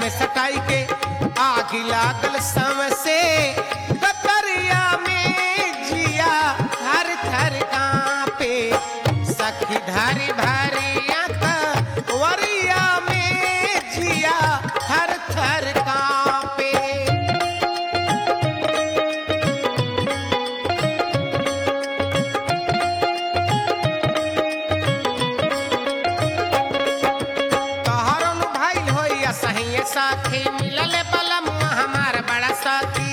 में सटाई के आग लागल सम से कतरिया में जिया थर थर कांपे सखी धारी भारी आंख वरिया में जिया थर थर कांपे तोहरन भाई होइया सहिए साथी मिलले बलम हमार बड़ा साथी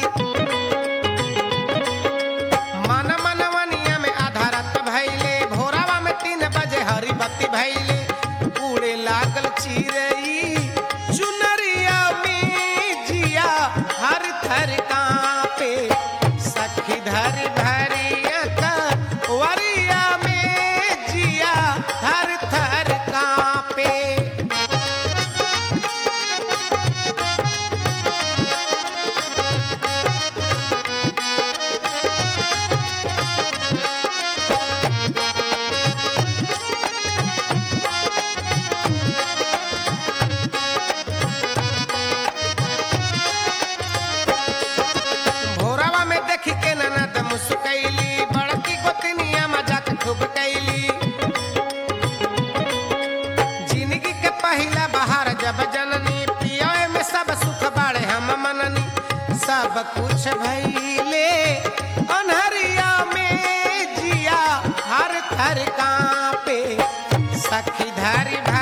मन मनवनिया में आधारत भैले भोरावा में तीन बजे हरी बत्ती भैले उड़े लागल चिरई चुनरिया में जिया हर थर कांपे सखी धर धरिया का वरिया में जिया हर थर कांपे भोरावा में देखी के ननद मुस्कैली बड़की गोतनिया मजाक खूब कैली जिंदगी के पहिला बहार जब जननी पियोए में सब सुख बाड़े हम मननी सब कुछ भइले अनहरिया में जिया हर थर कांपे सखी धारी भारी